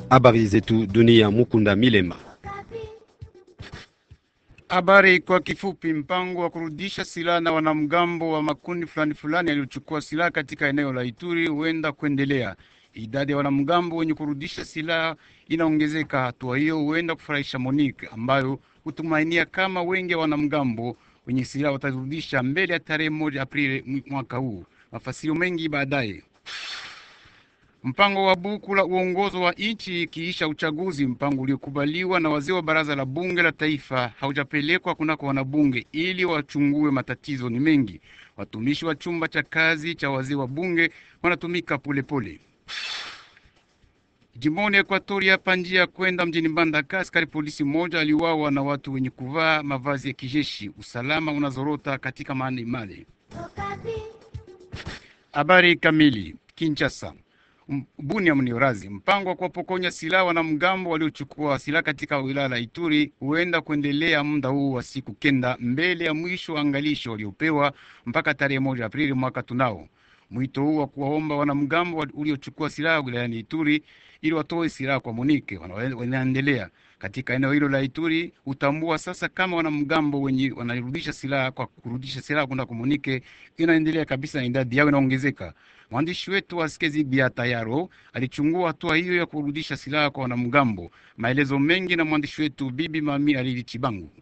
Habari zetu dunia, Mukunda Milema. Habari kwa kifupi. Mpango wa kurudisha silaha na wanamgambo wa makundi fulani fulani yaliyochukua silaha katika eneo la Ituri huenda kuendelea. Idadi ya wanamgambo wenye kurudisha silaha inaongezeka. Hatua hiyo huenda kufurahisha Monique ambayo hutumainia kama wengi wa wanamgambo wenye silaha watarudisha mbele ya tarehe moja Aprili mwaka huu. Mafasirio mengi baadaye. Mpango wa buku la uongozo wa nchi ikiisha uchaguzi, mpango uliokubaliwa na wazee wa baraza la bunge la taifa haujapelekwa kunako wanabunge ili wachungue. Matatizo ni mengi. Watumishi wa chumba cha kazi cha wazee wa bunge wanatumika polepole. Jimboni Ekuatoria, hapa njia ya kwenda mjini Mbandaka, askari polisi mmoja aliuawa na watu wenye kuvaa mavazi ya kijeshi. Usalama unazorota katika maeneo male. Habari kamili. Kinshasa. Bunia mniorazi mpango wa kuwapokonya silaha wanamgambo waliochukua silaha katika wilaya la Ituri huenda kuendelea muda huu wa siku kenda mbele ya mwisho wa angalisho waliopewa mpaka tarehe moja Aprili mwaka tunao. Mwito huu wa kuwaomba wanamgambo waliochukua silaha wilayani Ituri ili watoe silaha kwa Monike wanaendelea katika eneo hilo la Ituri. Utambua sasa kama wanamgambo wenye wanarudisha silaha kwa kurudisha silaha kwenda kwa Monike inaendelea kabisa na idadi yao inaongezeka. Mwandishi wetu wa Skezi Bia Tayaro alichungua hatua hiyo ya kurudisha silaha kwa wanamgambo. Maelezo mengi na mwandishi wetu Bibi Mami Alili Chibangu.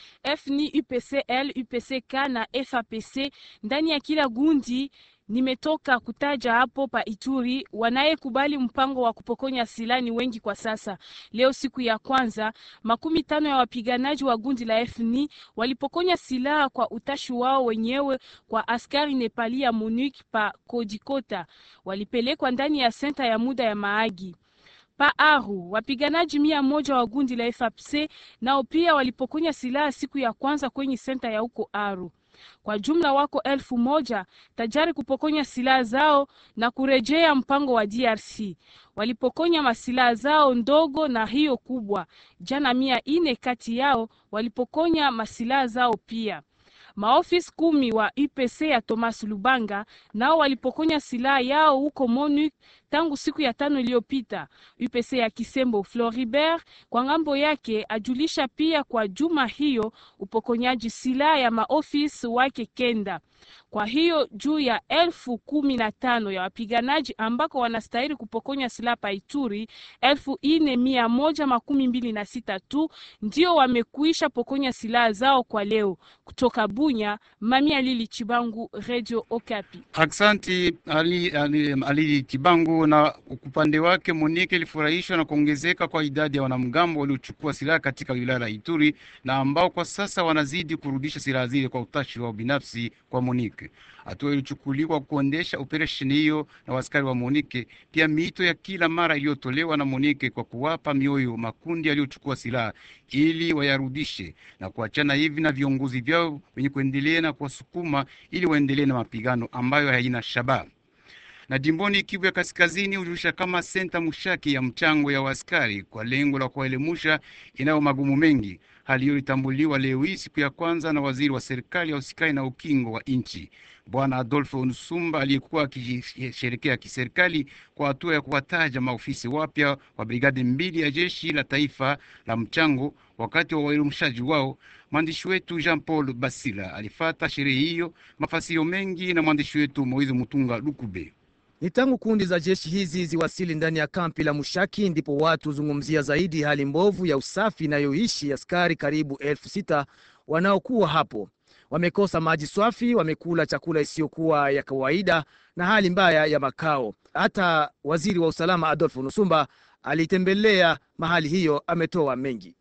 FNI, UPCL, UPCK na FAPC ndani ya kila gundi nimetoka kutaja hapo pa Ituri, wanayekubali mpango wa kupokonya silaha ni wengi kwa sasa. Leo siku ya kwanza, makumi tano ya wapiganaji wa gundi la FNI walipokonya silaha kwa utashi wao wenyewe kwa askari Nepali ya MONUC pa Kodikota, walipelekwa ndani ya senta ya muda ya Maagi pa Aru. Wapiganaji mia moja wa gundi la FAPC nao pia walipokonya silaha siku ya kwanza kwenye senta ya huko Aru. Kwa jumla wako elfu moja tajari kupokonya silaha zao na kurejea mpango wa DRC. Walipokonya masilaha zao ndogo na hiyo kubwa. Jana mia ine kati yao walipokonya masilaha zao pia. Maofisi kumi wa UPC ya Thomas Lubanga nao walipokonya silaha yao huko MONUC tangu siku ya tano iliyopita. UPC ya Kisembo Floribert kwa ngambo yake ajulisha pia kwa juma hiyo upokonyaji silaha ya maofisi wake kenda. Kwa hiyo juu ya elfu kumi na tano ya wapiganaji ambako wanastahili kupokonya silaha pa Ituri, elfu ine mia moja makumi mbili na sita tu ndio wamekuisha pokonya silaha zao kwa leo. Kutoka Bunya, Mami Alili Chibangu, Radio Okapi. Aksanti Ali, Ali, Ali Chibangu. Na upande wake Monike ilifurahishwa na kuongezeka kwa idadi ya wanamgambo waliochukua silaha katika wilaya la Ituri na ambao kwa sasa wanazidi kurudisha silaha zile kwa utashi wao binafsi kwa Monike. Hatua ilichukuliwa kuendesha operesheni hiyo na waskari wa Monike, pia miito ya kila mara iliyotolewa na Monike kwa kuwapa mioyo makundi yaliyochukua silaha ili wayarudishe na kuachana hivi na viongozi vyao wenye kuendelea na kuwasukuma ili waendelee na mapigano ambayo haina shabaha na jimboni Kivu ya Kaskazini hujulisha kama senta Mushaki ya mchango ya waskari kwa lengo la kuwaelimusha inayo magumu mengi. Hali hiyo ilitambuliwa leo hii siku ya kwanza na waziri wa serikali ya usikai na ukingo wa nchi Bwana Adolfo Nsumba aliyekuwa akisherekea kiserikali kwa hatua ya kuwataja maofisi wapya wa brigadi mbili ya jeshi la taifa la mchango wakati wa uelimushaji wao. Mwandishi wetu Jean Paul Basila alifata sherehe hiyo. Mafasiro mengi na mwandishi wetu Moizi Mutunga Lukube. Ni tangu kundi za jeshi hizi ziwasili ndani ya kampi la Mushaki ndipo watu huzungumzia zaidi hali mbovu ya usafi inayoishi askari karibu elfu sita wanaokuwa hapo. Wamekosa maji safi, wamekula chakula isiyokuwa ya kawaida na hali mbaya ya makao. Hata waziri wa usalama Adolfo Nusumba alitembelea mahali hiyo, ametoa mengi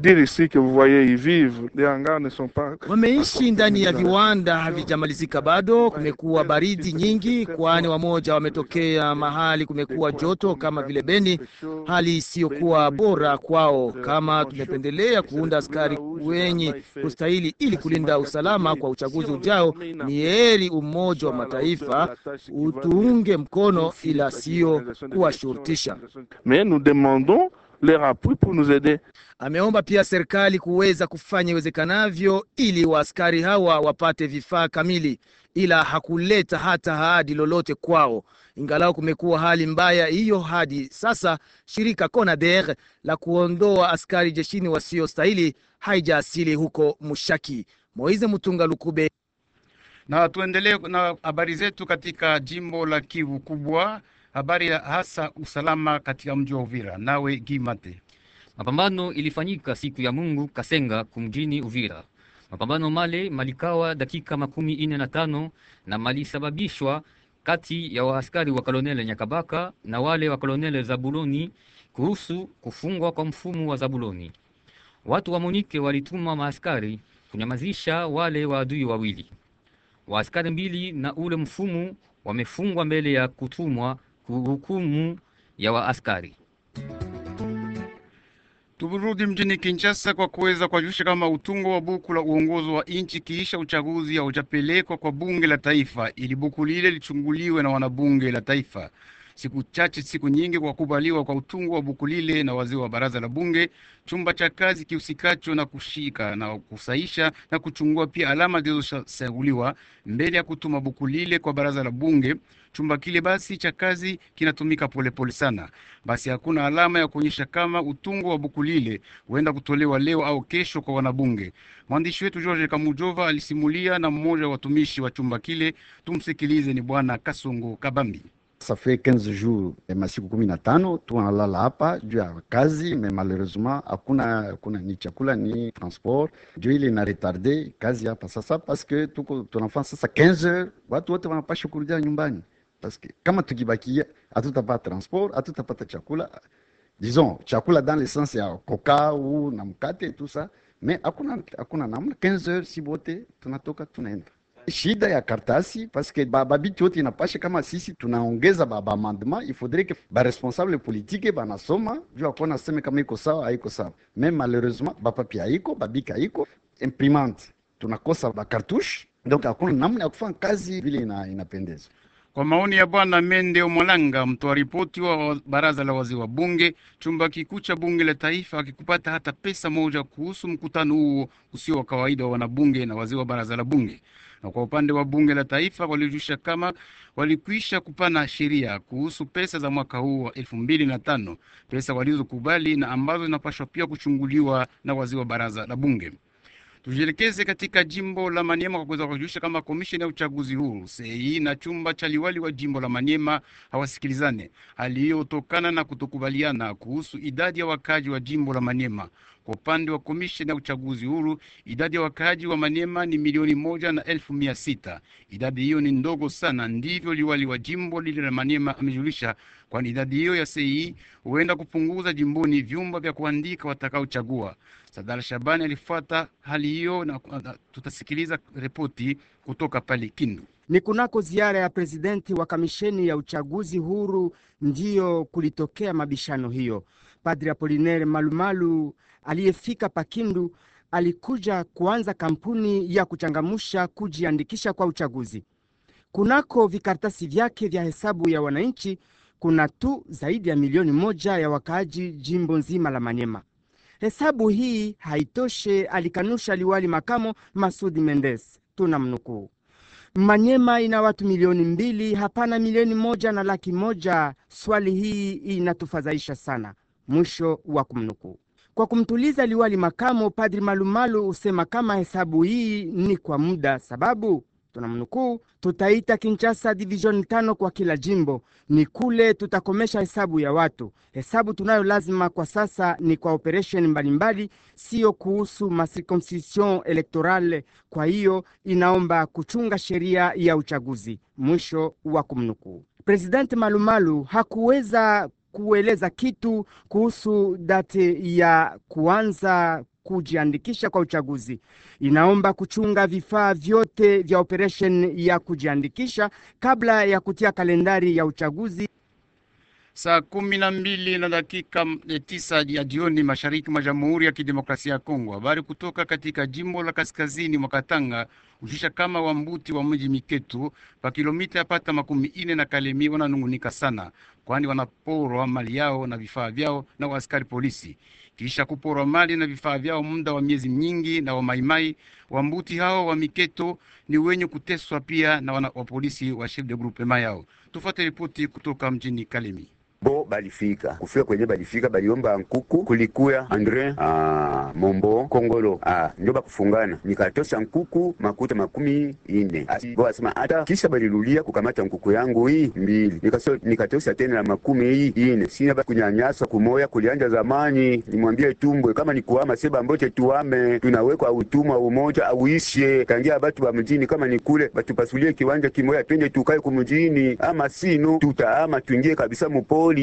Wameishi ndani ya viwanda havijamalizika bado. Kumekuwa baridi nyingi, kwani wamoja wametokea mahali kumekuwa joto kama vile Beni, hali isiyokuwa bora kwao. Kama tumependelea kuunda askari wenye kustahili ili kulinda usalama kwa uchaguzi ujao, ni heri Umoja wa Mataifa utuunge mkono, ila sio kuwashurutisha. Ameomba pia serikali kuweza kufanya iwezekanavyo ili waaskari hawa wapate vifaa kamili ila hakuleta hata ahadi lolote kwao. Ingalau kumekuwa hali mbaya hiyo hadi sasa, shirika CONADER la kuondoa askari jeshini wasiostahili haijaasili huko Mushaki. Moize Mutunga Lukube. Na tuendelee na habari zetu katika jimbo la Kivu Kubwa, habari ya hasa usalama katika mji wa Uvira. Nawe Gimate. Mapambano ilifanyika siku ya Mungu Kasenga kumjini Uvira. Mapambano male malikawa dakika makumi ine na tano na malisababishwa kati ya waaskari wa kolonele Nyakabaka na wale wa kolonele Zabuloni kuhusu kufungwa kwa mfumu wa Zabuloni. Watu wa Monike walituma maaskari kunyamazisha wale waadui wawili. Waaskari mbili na ule mfumu wamefungwa mbele ya kutumwa kuhukumu ya waaskari. Turudi mjini Kinshasa kwa kuweza kuwajulisha kama utungo wa buku la uongozi wa nchi kiisha uchaguzi haujapelekwa kwa bunge la taifa, ili buku lile lichunguliwe na wanabunge la taifa. Siku chache siku nyingi kwa kukubaliwa kwa utungo wa buku lile na wazee wa baraza la bunge, chumba cha kazi kihusikacho na kushika na kusaisha na kuchungua pia alama zilizochaguliwa mbele ya kutuma buku lile kwa baraza la bunge. Chumba kile basi cha kazi kinatumika polepole sana, basi hakuna alama ya kuonyesha kama utungo wa buku lile huenda kutolewa leo au kesho kwa wanabunge. Mwandishi wetu George Kamujova alisimulia na mmoja wa watumishi wa chumba kile. Tumsikilize, ni bwana Kasongo Kabambi. Ça fait 15 jours masiku kumi na tano tunalala hapa juu ya kazi me malheureusement hakuna hakuna ni chakula ni transport, ndio ile na retarde kazi hapa sasa, paske tuko tunafanya sasa 15 heures, watu wote wanapasha kurudia nyumbani, paske kama tukibakia hatutapata transport, hatutapata chakula disons chakula dans le sens ya koka ou na mkate tout ça, mais hakuna hakuna namna. 15 heures si bote tunatoka tunaenda shida ya kartasi paske bababiti yote inapasha kama sisi tunaongeza baba amendement il faudrait que ba responsable politique banasoma juu akuona seme kama iko sawa haiko sawa mais malheureusement bapapi haiko babiki haiko imprimante tunakosa ba cartouche donc hakuna namna ya kufanya kazi vile ina, inapendeza Kwa maoni ya bwana Mende Omolanga, mtoa ripoti wa baraza la wazee wa bunge, chumba kikuu cha bunge la taifa akikupata hata pesa moja kuhusu mkutano huo usio wa kawaida wa wanabunge na wazee wa baraza la bunge. Na kwa upande wa bunge la taifa walijulisha kama walikwisha kupana sheria kuhusu pesa za mwaka huu wa elfu mbili na tano, pesa walizokubali na ambazo zinapaswa pia kuchunguliwa na wazee wa baraza la bunge. Tujielekeze katika jimbo la Maniema kwa kuweza kujulisha kama komisheni ya uchaguzi huru sei na chumba cha liwali wa jimbo la Maniema hawasikilizane, hali hiyo hutokana na kutokubaliana kuhusu idadi ya wakaji wa jimbo la Maniema. Kwa upande wa komisheni ya uchaguzi huru, idadi ya wakaji wa Maniema ni milioni moja na elfu mia sita. Idadi hiyo ni ndogo sana, ndivyo liwali wa jimbo lile la Maniema amejulisha, kwani idadi hiyo ya sei huenda kupunguza jimboni vyumba vya kuandika watakaochagua. Sadala Shabani alifuata hali hiyo na, na tutasikiliza ripoti kutoka pale Kindu. Ni kunako ziara ya presidenti wa kamisheni ya uchaguzi huru ndiyo kulitokea mabishano hiyo. Padri Apolinaire Malumalu aliyefika Pakindu alikuja kuanza kampuni ya kuchangamusha kujiandikisha kwa uchaguzi. Kunako vikaratasi vyake vya hesabu ya wananchi kuna tu zaidi ya milioni moja ya wakaaji jimbo nzima la Manyema. Hesabu hii haitoshe, alikanusha liwali makamo Masudi Mendes. Tuna mnukuu: Manyema ina watu milioni mbili, hapana milioni moja na laki moja. Swali hii inatufadhaisha sana. Mwisho wa kumnukuu. Kwa kumtuliza liwali makamo, Padri Malumalu husema kama hesabu hii ni kwa muda, sababu tunamnukuu, tutaita Kinshasa division tano kwa kila jimbo, ni kule tutakomesha hesabu ya watu. Hesabu tunayo lazima kwa sasa ni kwa operesheni mbalimbali, siyo kuhusu masirconscription electorale. Kwa hiyo inaomba kuchunga sheria ya uchaguzi. Mwisho wa kumnukuu. Presidenti Malumalu hakuweza kueleza kitu kuhusu date ya kuanza kujiandikisha kwa uchaguzi. Inaomba kuchunga vifaa vyote vya operesheni ya kujiandikisha kabla ya kutia kalendari ya uchaguzi. Saa kumi na mbili na dakika tisa ya jioni mashariki mwa Jamhuri ya Kidemokrasia ya Kongo. Habari kutoka katika jimbo la kaskazini mwa Katanga hushisha kama wambuti wa mji Miketu pa kilomita yapata makumi ine na Kalemi wananungunika sana. kwani wanaporwa mali yao na vifaa vyao na waaskari polisi. Kisha kuporwa mali na vifaa vyao muda wa miezi mingi na wamaimai wambuti hao wa miketo ni wenye kuteswa pia na wana, wa polisi wa chef de groupement yao. Tufuate ripoti kutoka mjini Kalemi. bo balifika kufika kwenye balifika baliomba nkuku kulikuya Andre ah, Mombo Kongolo ah, ndio bakufungana nikatosha nkuku makuta makumi ine Ah, bo asema hata kisha balirudia kukamata nkuku yangu hii mbili Nikaso, nikatosha tena na makumi hii ine sina ba kunyanyasa kumoya kulianja zamani nimwambie tumbwe kama ni kuama seba mbote tuame tunawekwa utumwa umoja auishe kangia batu ba mjini kama ni kule batupasulie kiwanja kimoya twende tukae kumjini ama sino tutaama tuingie kabisa mupoli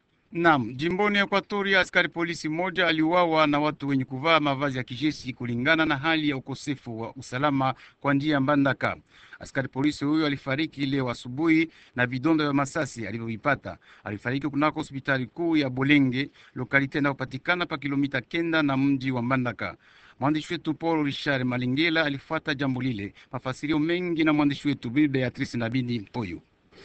Naam, jimboni Ekwatoria, askari polisi mmoja aliuawa na watu wenye kuvaa mavazi ya kijeshi kulingana na hali ya ukosefu wa usalama kwa njia ya Mbandaka. Askari polisi huyo alifariki leo asubuhi na vidonda vya masasi alivyovipata. Alifariki kunako hospitali kuu ya Bolenge, lokalite inayopatikana pa kilomita kenda na mji wa Mbandaka. Mwandishi wetu Paul Richard Malingela alifuata jambo lile. Mafasirio mengi na mwandishi wetu Bibi Beatrice Nabindi Mpoyo.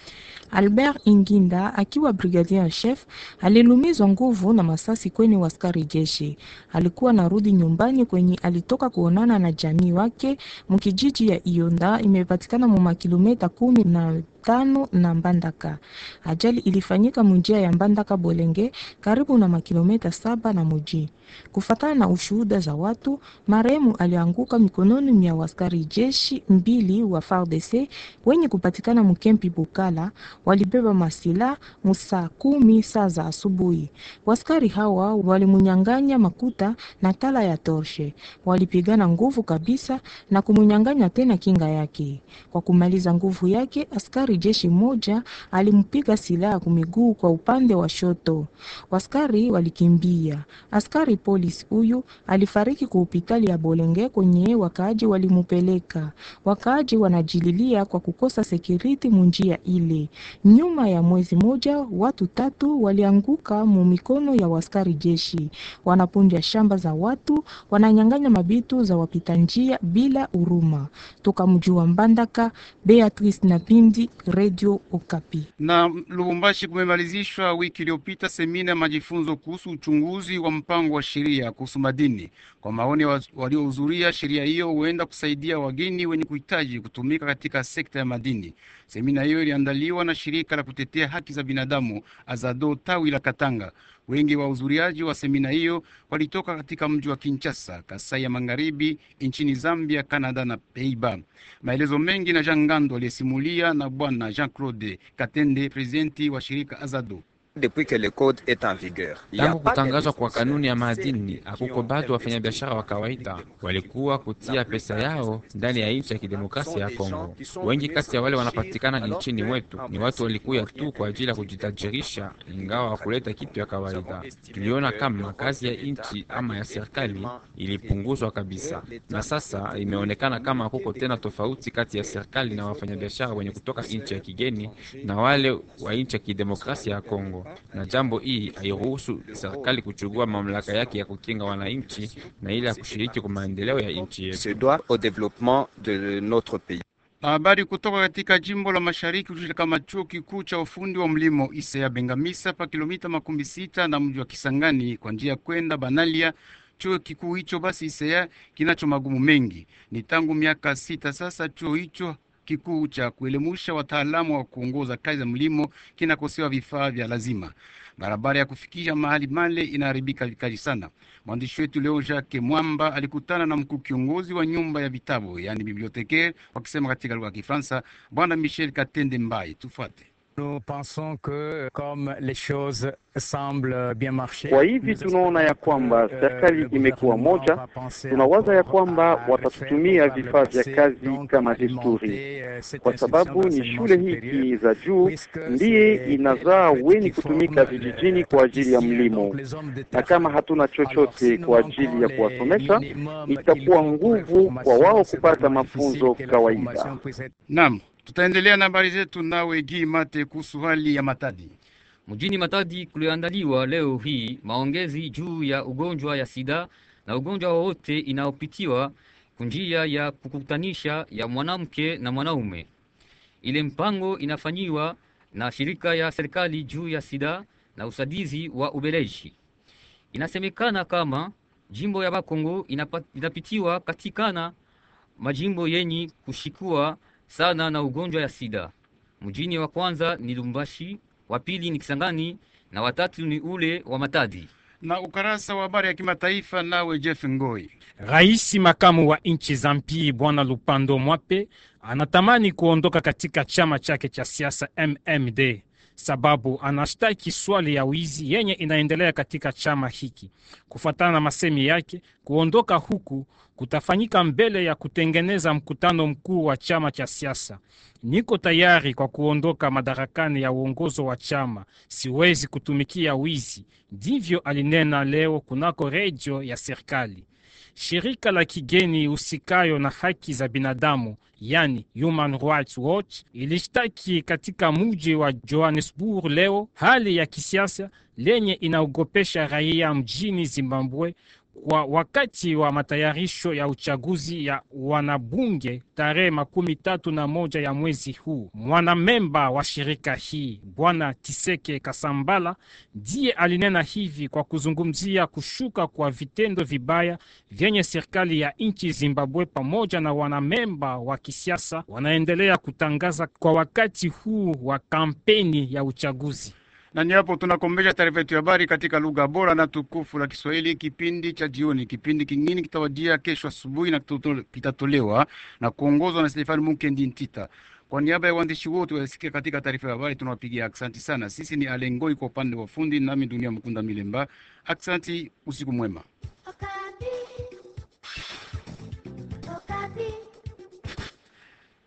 Albert Inginda akiwa brigadier en chef alilumizwa nguvu na masasi kwenye waskari jeshi. Alikuwa narudi nyumbani kwenye alitoka kuonana na jamii wake mkijiji ya Ionda imepatikana mu makilomita kumi na tano na Mbandaka. Ajali ilifanyika munjia ya Mbandaka Bolenge karibu na makilomita saba na muji. Kufatana na ushuhuda za watu, marehemu alianguka mikononi mwa waskari jeshi mbili wa FARDC wenye kupatikana mkempi Bukala, walibeba masila musaa kumi saa za asubuhi. Waskari hawa walimunyanganya makuta na tala ya torshe, walipigana nguvu kabisa na kumunyanganya tena kinga yake. Kwa kumaliza nguvu yake, askari jeshi moja alimpiga silaha kumiguu kwa upande wa shoto. Waskari walikimbia. Askari polisi huyu alifariki kwa hospitali ya Bolenge kwenye wakaaji walimupeleka. Wakaaji wanajililia kwa kukosa sekiriti munjia ile. Nyuma ya mwezi moja, watu tatu walianguka mu mikono ya waskari jeshi, wanapunja shamba za watu, wananyang'anya mabitu za wapita njia bila huruma. Toka mji wa Mbandaka, Beatrice Napindi, Radio Okapi. Na Lubumbashi kumemalizishwa wiki iliyopita semina ya majifunzo kuhusu uchunguzi wa mpango wa sheria kuhusu madini. Kwa maoni ya wa- waliohudhuria, sheria hiyo huenda kusaidia wageni wenye kuhitaji kutumika katika sekta ya madini. Semina hiyo iliandaliwa na shirika la kutetea haki za binadamu Azado tawi la Katanga. Wengi wa wahudhuriaji wa semina hiyo walitoka katika mji wa Kinshasa, Kasai ya Magharibi, nchini Zambia, Kanada na Peiba. Maelezo mengi na Jean Ngando aliyesimulia na bwana Jean-Claude Katende, presidenti wa shirika Azado. Depuis que le code est en vigueur. Il y a Tangu pas de kutangazwa kwa responsable kanuni ya qui madini, ont hakuko bado investi wafanyabiashara wa kawaida walikuwa kutia pesa yao ndani ya nchi ya kidemokrasia ya Kongo. Wengi kati ya wale wanapatikana nchini mwetu ni watu walikuya tu kwa ajili ya kujitajirisha, ingawa wakuleta kitu ya kawaida. Tuliona kama kazi ya nchi ama ya serikali ilipunguzwa kabisa, na sasa imeonekana kama kuko tena tofauti kati ya serikali na wafanyabiashara wenye kutoka nchi ya kigeni na wale wa nchi ya kidemokrasia ya Kongo na jambo hii hairuhusu serikali kuchukua mamlaka yake ya kukinga wananchi na ile ya kushiriki kwa maendeleo ya nchi yetu. se doivent au développement de notre pays. Na habari kutoka katika jimbo la mashariki kujulisha kama chuo kikuu cha ufundi wa mlimo Isaya Bengamisa pa kilomita makumi sita na mji wa Kisangani kwa njia ya kwenda Banalia. Chuo kikuu hicho basi Isaya kinacho magumu mengi. Ni tangu miaka sita sasa chuo hicho kikuu cha kuelimusha wataalamu wa kuongoza kazi za mlimo kinakosewa vifaa vya lazima. Barabara ya kufikisha mahali male inaharibika vikali sana. Mwandishi wetu leo Jacques Mwamba alikutana na mkuu kiongozi wa nyumba ya vitabu yaani bibliotekaire, wakisema katika lugha ya Kifaransa, bwana Michel Katende Mbai. Tufuate. Nous pensons que comme les choses semblent bien marcher, Kwa hivi tunaona ya kwamba serikali imekuwa moja, tunawaza ya kwamba watatutumia vifaa vya kazi kama desturi, kwa sababu ni shule hiki za juu ndiye inazaa wenye kutumika vijijini kwa ajili ya mlimo, na kama hatuna chochote kwa ajili ya kuwasomesha, itakuwa nguvu kwa wao kupata mafunzo kawaida. Naam, tutaendelea na habari zetu nawe Gi Mate kuhusu hali ya Matadi. Mjini Matadi kuliandaliwa leo hii maongezi juu ya ugonjwa ya sida na ugonjwa wowote inaopitiwa kunjia ya kukutanisha ya mwanamke na mwanaume. Ile mpango inafanyiwa na shirika ya serikali juu ya sida na usaidizi wa Ubeleji. Inasemekana kama jimbo ya Bakongo inapa, inapitiwa katikana majimbo yenye kushikua sana na ugonjwa ya sida. Mjini wa kwanza ni Lumbashi, wa pili ni Kisangani na watatu ni ule wa Matadi. Na ukarasa wa habari ya kimataifa nawe Jeff Ngoi. Rais makamu wa nchi za mpii Bwana Lupando Mwape anatamani kuondoka katika chama chake cha siasa MMD sababu anashtaki swali ya wizi yenye inaendelea katika chama hiki. Kufuatana na masemi yake, kuondoka huku kutafanyika mbele ya kutengeneza mkutano mkuu wa chama cha siasa. Niko tayari kwa kuondoka madarakani ya uongozo wa chama, siwezi kutumikia wizi, ndivyo alinena leo kunako redio ya serikali. Shirika la kigeni husikayo na haki za binadamu yani Human Rights Watch ilishtaki katika mji wa Johannesburg leo hali ya kisiasa lenye inaogopesha raia mjini Zimbabwe kwa wakati wa matayarisho ya uchaguzi ya wanabunge tarehe makumi tatu na moja ya mwezi huu. Mwanamemba wa shirika hii Bwana Tiseke Kasambala ndiye alinena hivi kwa kuzungumzia kushuka kwa vitendo vibaya vyenye serikali ya nchi Zimbabwe pamoja na wanamemba wa kisiasa wanaendelea kutangaza kwa wakati huu wa kampeni ya uchaguzi na ni hapo tunakombesha taarifa yetu ya habari katika lugha bora na tukufu la Kiswahili, kipindi cha jioni. Kipindi kingine kitawajia kesho asubuhi na kitatolewa na kuongozwa na Stefani Mukendi Ntita. Kwa niaba ya waandishi wote wasikia katika taarifa ya habari, tunawapigia aksanti sana. Sisi ni Alengoi kwa upande wa fundi, nami Dunia Mkunda Milemba. Aksanti, usiku mwema. Okay.